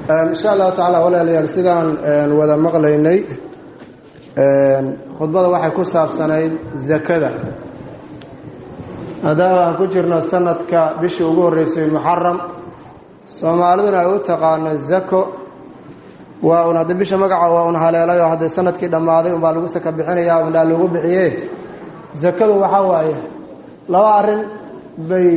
insha allahu tacaala walaalayaal sidaan wada maqlaynay khudbada waxay ku saabsanayd zakada maadaama aan ku jirno sanadka bishii ugu horreysay muxaram soomaaliduna ay u taqaano zako waa un hadda bisha magaca waa un haleelay oo haddee sanadkii dhammaaday unbaa lagu saka bixinaya undaa lagu bixiye zakadu waxaa waaye laba arrin bay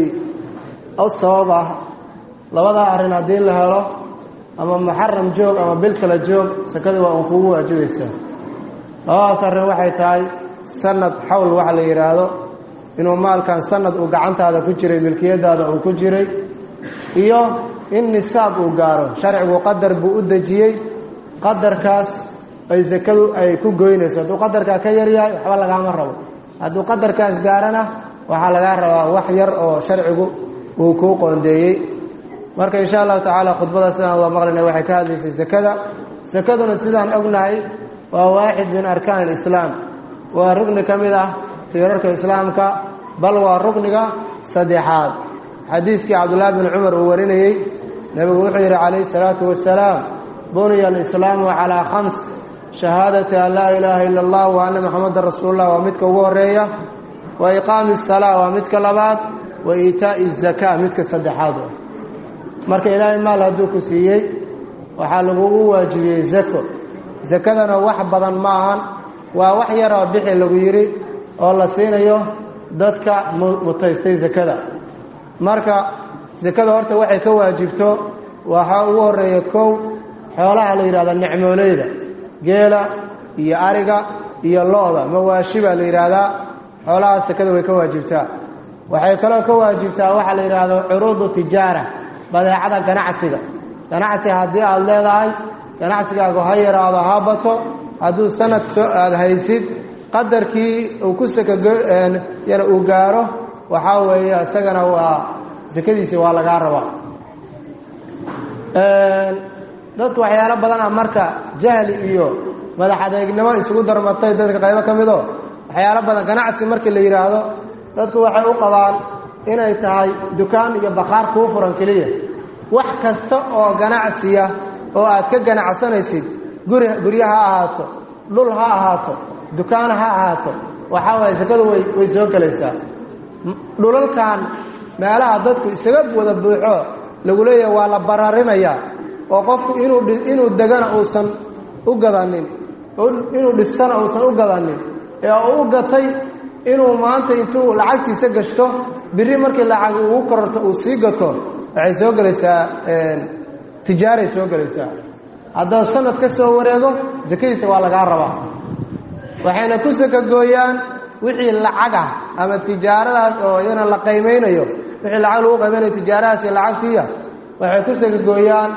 sabab ah labadaa arrin haddii la helo ama muxaram joog ama bil kala joog sakada waa un kugu waajibaysaa labadaas arrin waxay tahay sanad xawl waxa la yidhaahdo inuu maalkan sanad uu gacantaada ku jiray milkiyadaada uu ku jiray iyo in nisaab uu gaaro sharcigu qadar buu u dejiyey qadarkaas ay sakadu ay ku goynayso hadduu qadarkaa ka yaryahay waxba lagaama rabo hadduu qadarkaas gaarana waxaa lagaa rabaa wax yar oo sharcigu uu kuu qoondeeyey marka insha allahu tacaala khudbada sidaan waa maqlayna waxay ka hadlaysay sakada sakaduna sidaan ognahay waa waaxid min arkaan alislaam waa rugni ka mid ah tiirarka islaamka bal waa rugniga saddexaad xadiiskii cabdullaahi bin cumar uu warinayey nebigu wuxuu yidhi calayhi salaatu wasalaam buniya alislaamu calaa khams shahaadati an laa ilaaha ila allah wa anna maxamadan rasuulullah waa midka ugu horeeya wa iqaami asalaa waa midka labaad wa iitaa'i zakaa midka saddexaad marka ilaahay maal hadduu ku siiyey waxaa lagugu waajibiyey zako sakadana wax badan ma ahan waa wax yaroo bixi lagu yidhi oo la siinayo dadka mutaystay sakada marka sakada horta waxay ka waajibto waxaa ugu horeeya kow xoolaha la yidhahda nicmooleyda geela iyo ariga iyo lo-da mawaashi baa la yidhaahdaa xoolahaas sakada way ka waajibtaa waxay kaloo ka waajibtaa waxaa la yidhaahdo curuudu tijaara badeecada ganacsiga ganacsi haddii aada leedahay ganacsigaagu ha yaraado ha bato hadduu sanad soo aada haysid qadarkii uu ku sakayana uu gaaro waxaa weeye isagana waa sakadiisi waa lagaa rabaa dadku waxyaalo badan ah marka jahli iyo madax adeegnimo isugu darmatay dadka qaybo ka mido waxyaalo badan ganacsi markii la yidhaahdo dadku waxay u qabaan inay tahay dukaan iyo bakhaar kuu furan keliya wax kasta oo ganacsiya oo aad ka ganacsanaysid guri guryo ha ahaato dhul ha ahaato dukaan ha ahaato waxaa waaye sakadu way way soo gelaysaa dhulalkan meelaha dadku isaga wada buuxo lagu leeyahay waa la bararinayaa oo qofku inuu inuu degana uusan u gadanin inuu dhistana uusan u gadanin ee u gatay inuu maanta intuu lacagtiisa gashto biri markii lacag ugu kororto uu sii gato waxay soo gelaysaa tijaaray soo gelaysaa haddaba sanad ka soo wareego sakadiisa waa lagaa rabaa waxayna ku sakagooyaan wixii lacagah ama tijaaradaas oo iyana la qaymaynayo wixii lacag lagu qaymaynayo tijaaradaas iyo lacagtiiya waxay ku sakagooyaan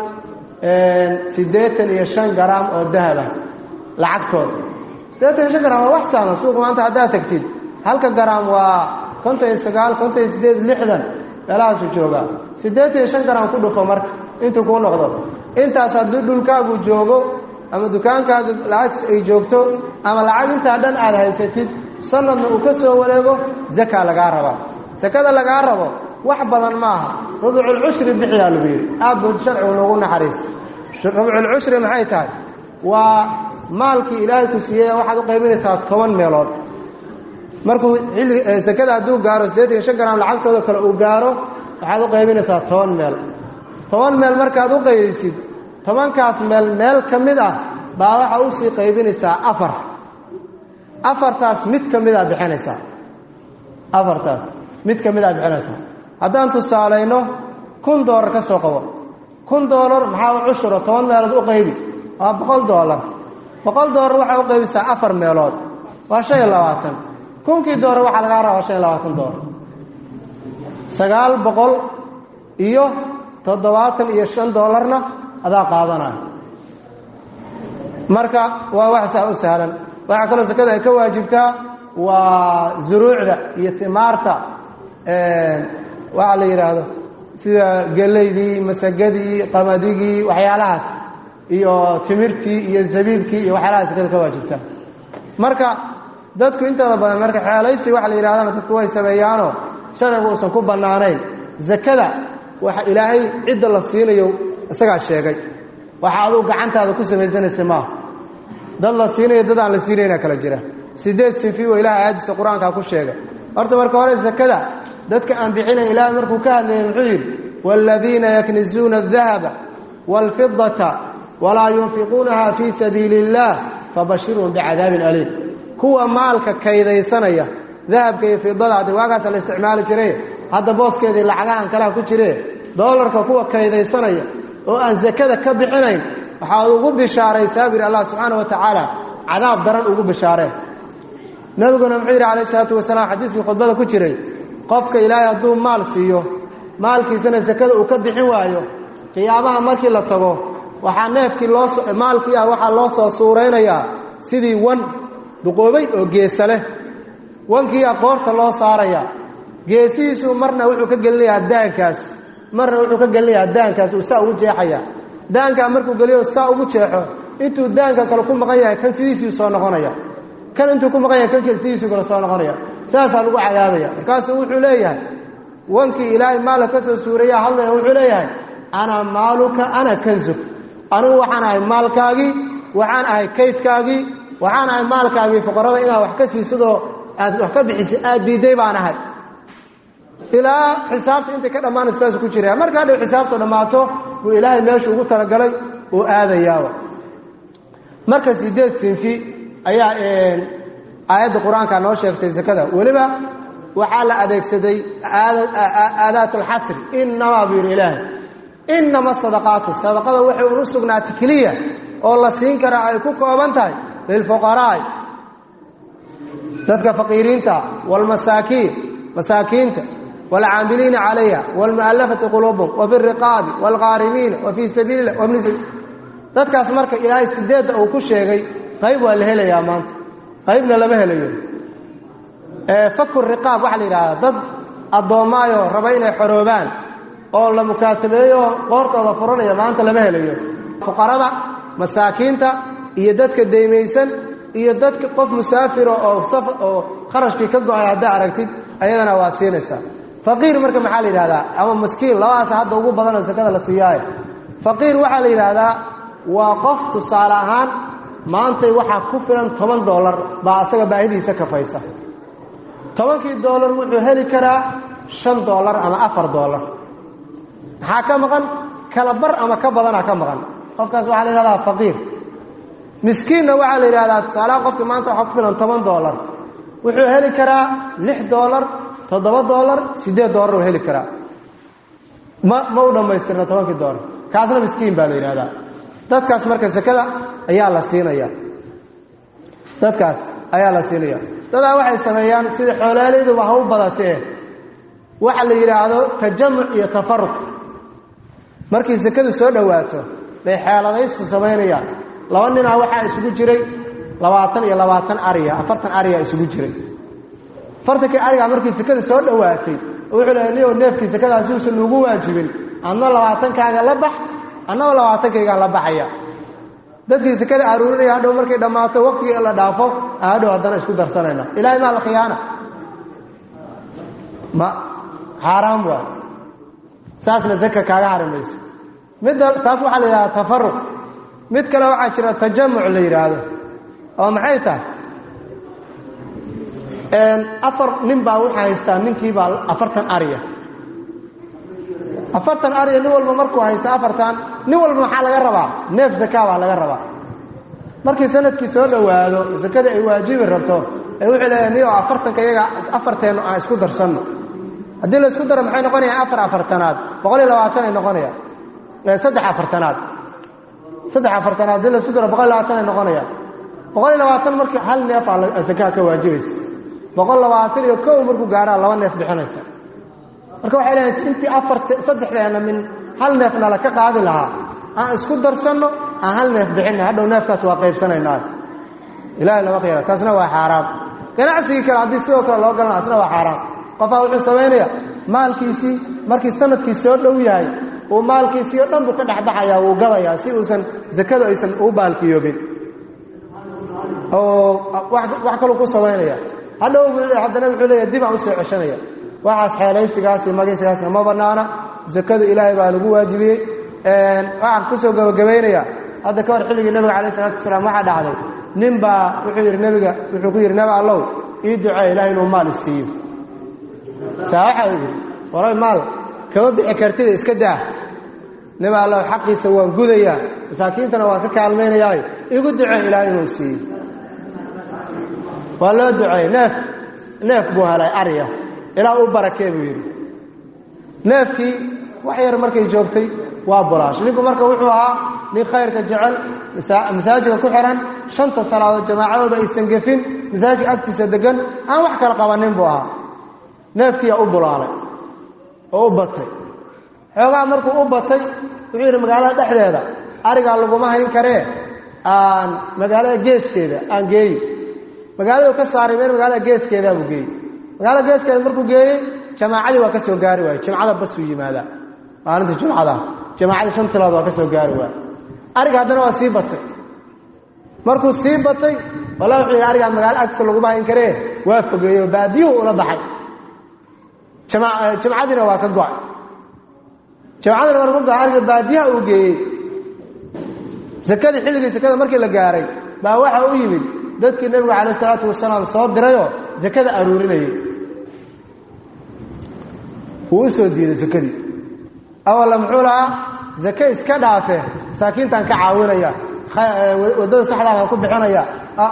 siddeetan iyo shan garaam oo dahaba lacagtooda siddeetan iyo shan garaam waa wax saaman suuqa maanta haddaad tagtid halka garaam waa konton iyo sagaal konton iyo siddeed lixdan meelahaasu joogaa siddeetan iyo shan garaam ku dhufo marka intuu kuu noqdo intaas haddii dhulkaagu joogo ama dukaankaaga lacagtiis ay joogto ama lacag intaa dhan aada haysatid sanadna uu ka soo wareego zakaa lagaa rabaa sakada lagaa rabo wax badan ma aha rubculcushri bixiyaa lagu yidhi aad buu sharcigu noogu naxariisa rubculcushri maxay tahay waa maalkii ilaahay ku siiyey waxaad u qaybinaysaa toban meelood markuu xilli sakada hadduu gaaro siddeetan iyo shan garaam lacagtooda kale uu gaaro waxaad u qaybinaysaa toban meel toban meel markaad u qaybisid tobankaas meel meel ka mid ah baa waxaa usii qaybinaysaa afar afartaas mid ka mid aa bixinaysaa afartaas mid ka mid aa bixinaysaa haddaan tusaalayno kun doolar ka soo qabo kun doolar maxaa u cushuro toban meelood u qaybi waa boqol doolar boqol doolar waxaa u qaybisaa afar meelood waa shan iyo labaatan kunkii doolar waxaa lagaa rabaa shan iyo labaatan doolar sagaal boqol iyo toddobaatan iyo shan doolarna adaa qaadanayo marka waa wax saa u sahlan waxaa kaloo sakada ay ka waajibtaa waa zuruucda iyo timaarta waxa la yidhaahdo sida gelaydii masagadii qamadigii waxyaalahaas iyo timirtii iyo zabiibkii iyo waxyaalahaas sakada ka waajibtaa marka dadku intooda badan marka xeelaysi waxa la yidhahdana dadku way sameeyaanoo sharcigu uusan ku bannaanayn zakada waxa ilaahay cidda la siinayo isagaa sheegay waxa aduu gacantaada ku samaysanaysa maaha dad la siinayo dad aan la siinayna kala jira sideed sifi oo ilahay aayadiisa qur-aankaa ku sheegay horta marka hore sakada dadka aan bixinayn ilaahay markuu ka hadlayay muxuu yidhi waaladiina yaknizuuna adahaba waalfidata walaa yunfiquunaha fii sabiili اllah fabashirhum bicadaabin aliim kuwa maalka kaydaysanaya dahabka iyo fidada haddi waagaasa la isticmaali jiray hadda booskeedii lacagahan kalaha ku jire doolarka kuwa kaydaysanaya oo aan sakada ka bixinayn waxaad ugu bishaaraysaa bu yidhi allah subxaana wa tacaala cadaab daran ugu bishaareen nebiguna muxuu yidhi calayh isalaatu wasalaam xadiiskii khudbada ku jiray qofka ilaahay hadduu maal siiyo maalkiisana sakada uu ka bixin waayo qiyaamaha markii la tago waxaa neefkii loo maalkii ah waxaa loo soo suuraynayaa sidii wan duqoobay oo geesa leh wankiiaa qoorta loo saarayaa geesihiisu marna wuxuu ka gelinayaa daankaas marna wuxuu ka gelinayaa daankaas uu saa ugu jeexaya daankaa markuu geliyo saa ugu jeexo intuu daanka kale ku maqan yahay kan sidiisii soo noqonaya kan intuu ku maqan yahay kan sidiisii kale soo noqonaya saasaa lagu cadaabaya markaasuu wuxuu leeyahay wankii ilaahay maalka ka soo suuraya hadlaya wuxuu leeyahay ana maaluka ana kanzuk anigu waxaan ahay maalkaagii waxaan ahay kaydkaagii waxaan ahay maalkaagii fuqarada inaad wax ka siisadoo aad wax ka bixisa aad diidday baan ahay ilaa xisaabta intay ka dhammaanaysa saas ku jiraya marka hadhow xisaabta dhammaato buu ilaahay meeshu ugu talagalay uu aadayaaba marka sideed sinfi ayaa aayadda qur-aanka noo sheegtay sakada weliba waxaa la adeegsaday aadaat alxasri inamaa buu yidhi ilaahay inama sadaqaatu sadaqada waxay unu sugnaatay keliya oo la siin karaa ay ku kooban tahay lilfuqaraa'i dadka faqiiriinta waalmasaakiin masaakiinta waalcaamiliina calayha waalmu'allafati quluubum wa fi riqaabi waalqaarimiina wa fii sabiili lah wabni sabiil dadkaas marka ilaahay sideedda uu ku sheegay qayb waa la helayaa maanta qaybna lama helayo faku riqaab waxaa la yidhahdaa dad addoommaayo raba inay xoroobaan oo la mukaasabeeyo qoortooda furanaya maanta lama helayo fuqarada masaakiinta iyo dadka deymaysan iyo dadka qof musaafira oo oo kharashkii ka go-ay haddaa aragtid ayadana waa siinaysaa faqiir marka maxaa la yidhahdaa ama maskiin labadaasa hadda ugu badanoo sakada la siiyaayo faqiir waxaa la yidhaahdaa waa qof tusaale ahaan maantay waxaa ku filan toban doolar baa asaga baahidiisa kafaysa tobankii doolar wuxuu heli karaa shan doolar ama afar doolar maxaa ka maqan kala bar ama ka badanaa ka maqan qofkaas waxaa la yidhahdaa faqiir miskiinna waxaa la yidhahdaa tusaalaha qofkii maanta waxaa ku filan toban doolar wuxuu heli karaa lix doolar toddoba doolar siddeed doolar uu heli karaa ma ma u dhammaystirna tobankii doolar kaasna miskiin baa la yidhahdaa dadkaas marka sakada ayaa la siinaya dadkaas ayaa la siinaya dadaa waxay sameeyaan sida xoolaaleyduba ha u badatee waxa la yidhaahdo tajamuc iyo tafaruq markii sakadu soo dhowaato bay xeeladaysta samaynayaan laba ninaa waxaa isugu jiray labaatan iyo labaatan ariya afartan ariya isugu jiray afartankii arigaa markii sakada soo dhowaatay wuxuu lehay niyow neefkii sakadaasi uusan nuugu waajibin adna labaatankaaga la bax annagoo labaatankaygaan la baxaya dadkii sakada aruurinaya hadhow markay dhammaato waqtigii la dhaafo hadhow haddana isku darsanayna ilahay maa la khiyaana ma xaaraam waay saasna zaka kaaga harimayso midda taas waxaa la yidhahdaa tafaruq mid kale waxaa jira tajamuc la yidhaahdo oo maxay tahay afar nin baa waxaa haystaa ninkiibaa afartan ariya afartan ariya nin walba markuu haysta afartan nin walba maxaa laga rabaa neef zakaa baa laga rabaa markii sanadkii soo dhowaado sakada ay waajibi rabto ee wuxuu leeyahay niyo afartanka iyaga afarteennu aan isku darsanno haddii la isku daro maxay noqonayaan afar afartanaad boqol iyo labaatan ay noqonayaan saddex afartanaad saddex afartanaad haddii la isku daro boqol iyo labaatan ay noqonayaan boqol iyo labaatan markii hal neef aa sakaa ka waajibaysa boqol labaatan iyo kow markuu gaaraa laba neef bixinaysa marka waxay leedahay intii afar saddexdeena min hal neef nala ka qaadi lahaa aan isku darsanno aan hal neef bixinna hadhow neefkaas waa qaybsanaynaa ilahay lama khiyara taasna waa xaaraam ganacsigii kale haddii sidoo kale loo galana asna waa xaaraam qofaa wuxuu samaynaya maalkiisii markii sanadkii soo dhow yahay uu maalkiisii oo dhan buu ka dhexbaxayaa wuu gadayaa si uusan zakadu aysan u baalkiyoobin oo wax kaluu ku samaynaya hadhow haddana wuxuu leeya dib aan usoo ceshanaya waxaas xeelaysigaas iyo magaysigaasna ma bannaana zakadu ilaahay baa lagu waajibiyey waxaan kusoo gabagabaynayaa hadda ka hor xilligii nebiga calayh isalaatu wasalaam waxaa dhacday nin baa wuxuu yidhi nebiga wuxuu ku yidhi nebi allow ii ducee ilaah inuu maal isiiyo saa waxa uu yidhi waray maal kama bixi kartida iska daa nebi allow xaqiisa waan gudayaa masaakiintana waan ka kaalmaynayaayo igu ducee ilaah inuu siiyo waa loo duceeyey neef neef buu helay arya ilaa u barakee buu yidhi neefkii wax yar markay joogtay waa bulaash ninku marka wuxuu ahaa nin khayrka jecel masaajidka ku xihan shanta salaadood jamaacadooda aysan gefin masaajidka agtiisa degan aan wax kala qabanin buu ahaa neefkiiyaa u bulaalay oo u batay xoogaa markuu u batay wuxuu yidhi magaalada dhexdeeda arigaa laguma hayn karee aan magaalada geeskeeda aan geeyi magaaladu ka saaray meel magaalada geeskeedaa buu geeyey magaalada geeskeeda markuu geeyey jamaacadii waa ka soo gaari waaye jimcada basuu yimaadaa maalinta jumcada jamaacadii shan tilood waa ka soo gaari waaye ariga haddana waa sii batay markuu sii batay walla wuxuu yidhi arigaa magaalo agtiisa laguma hayn karee waa fogeeyo baadiyuhu ula baxay jimcadiina waa ka go-ay jimcadiina waa lagu go-ay ariga baadiyaha uu geeyey sakadii xilligii sakada markii la gaaray baa waxa u yimid dadkii nebiga calayh isalaatu wasalaam soo dirayoo sakada aruurinayay wuu u soo diiday sakadii awalla muxuu lahaa zake iska dhaafe masaakiintaan ka caawinaya waddada saxdaa baan ku bixinaya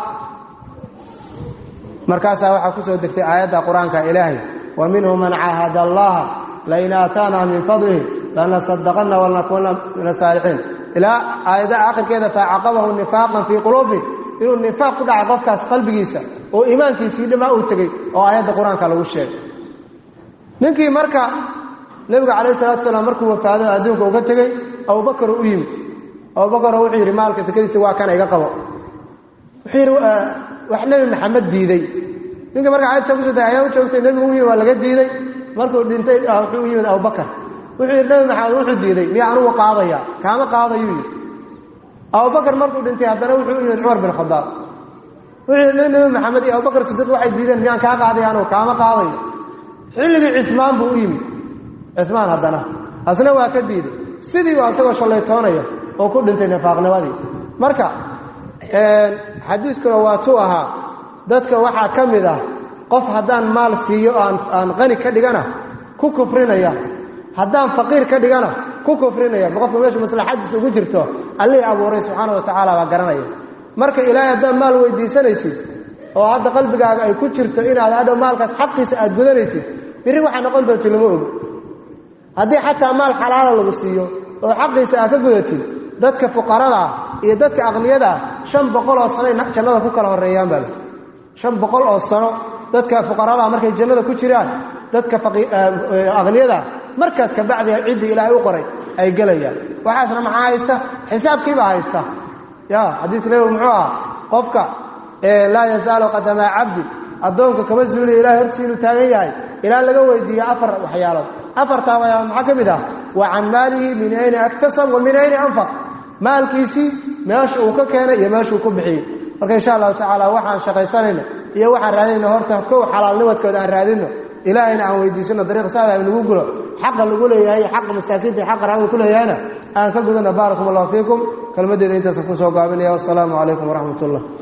markaasaa waxaa ku soo degtay aayadda qur-aanka ilaahay wa minhu man caahada allaha lain aataana min fadlihi lanasadaqana walnakuuna min asaalixiin ilaa aayadda aakhirkeeda faacaqabahu nifaaqan fii quluubi inuu nifaaq ku dhaca qofkaas qalbigiisa oo iimaankiisii dhamaa uu tegey oo aayadda qur-aanka lagu sheegay ninkii marka nebiga calayh salatu salaam markuu wafaado adduunka uga tegey abubakar u yimid abubakaro wuxuu yidhi maalka sakadiisa waa kana iga qabo wuxuu yidhi wax nebi maxamed diiday ninkii marka caadisa ku sotay ayaa u joogtay nebigu u yimi waa laga diiday markuu dhintay wuxuu u yimid abubakar wuxuu yidhi nebi maxamed wuxuu diiday miya anugu qaadaya kaama qaadayuu yidhi abubakar markuu dhintay haddana wuxuu u yimid cumar bin khadaab wuxuu yidhi nebi maxamed iyo abubakar sidiiq waxay diideen miyaan kaa qaadaya anugu kaama qaadayo xilligii cusmaan buu u yimid cusmaan haddana asna waa ka diiday sidii baa isagoo shallaytoonaya oo ku dhintay nifaaqnimadii marka xadiiskuna waa tuu ahaa dadka waxaa ka mid ah qof haddaan maal siiyo aan aan qani ka dhigana ku kufrinaya haddaan faqiir ka dhigana ku kufrinaya qofka meesha maslaxadiisa ugu jirto allihii abuuray subxaana wa tacaala baa garanaya marka ilaahay haddaad maal weydiisanaysid oo hadda qalbigaaga ay ku jirto inaad hadhow maalkaas xaqiisa aad gudanaysid birri waxaa noqon doonti lama ogo haddii xataa maal xalaala lagu siiyo oo xaqiisa aad ka gudatid dadka fuqaradaa iyo dadka aqniyadaa shan boqol oo sanoy jannada ku kala horreeyaan baa shan boqol oo sano dadka fuqaradaa markay jannada ku jiraan dadka aqniyadaa markaas ka bacdiga ciddii ilaahay u qoray ay gelayaan waxaasna maxaa haysta xisaabkiibaa haysta ya xadiis nebigu muxuu ahaa qofka laa yazaalu qadamaa cabdi addoonku kama zuuliya ilahay hortiisa inuu taagan yahay ilaa laga weydiiya afar waxyaalood afartaa waxyaalood maxaa ka mid ah wa can maalihi min ayni aktasab wa min ayni anfaq maalkiisii meesha uu ka keenay iyo meeshuu ku bixiyey marka insha allahu tacaala waxaan shaqaysanayno iyo waxaan raadinayno horta kow xalaalnimadkooda aan raadinno ilaahayna aan weydiisano dariiq saada nagu gulo xaqa lagu leeyahay xaqa masaakiinta xaqa raawda ku leeyahayna aan ka gudano baarakum allahu fiikum kelmaddeeda intaasan kusoo gaabinaya wassalaamu calaykum waraxmat ullah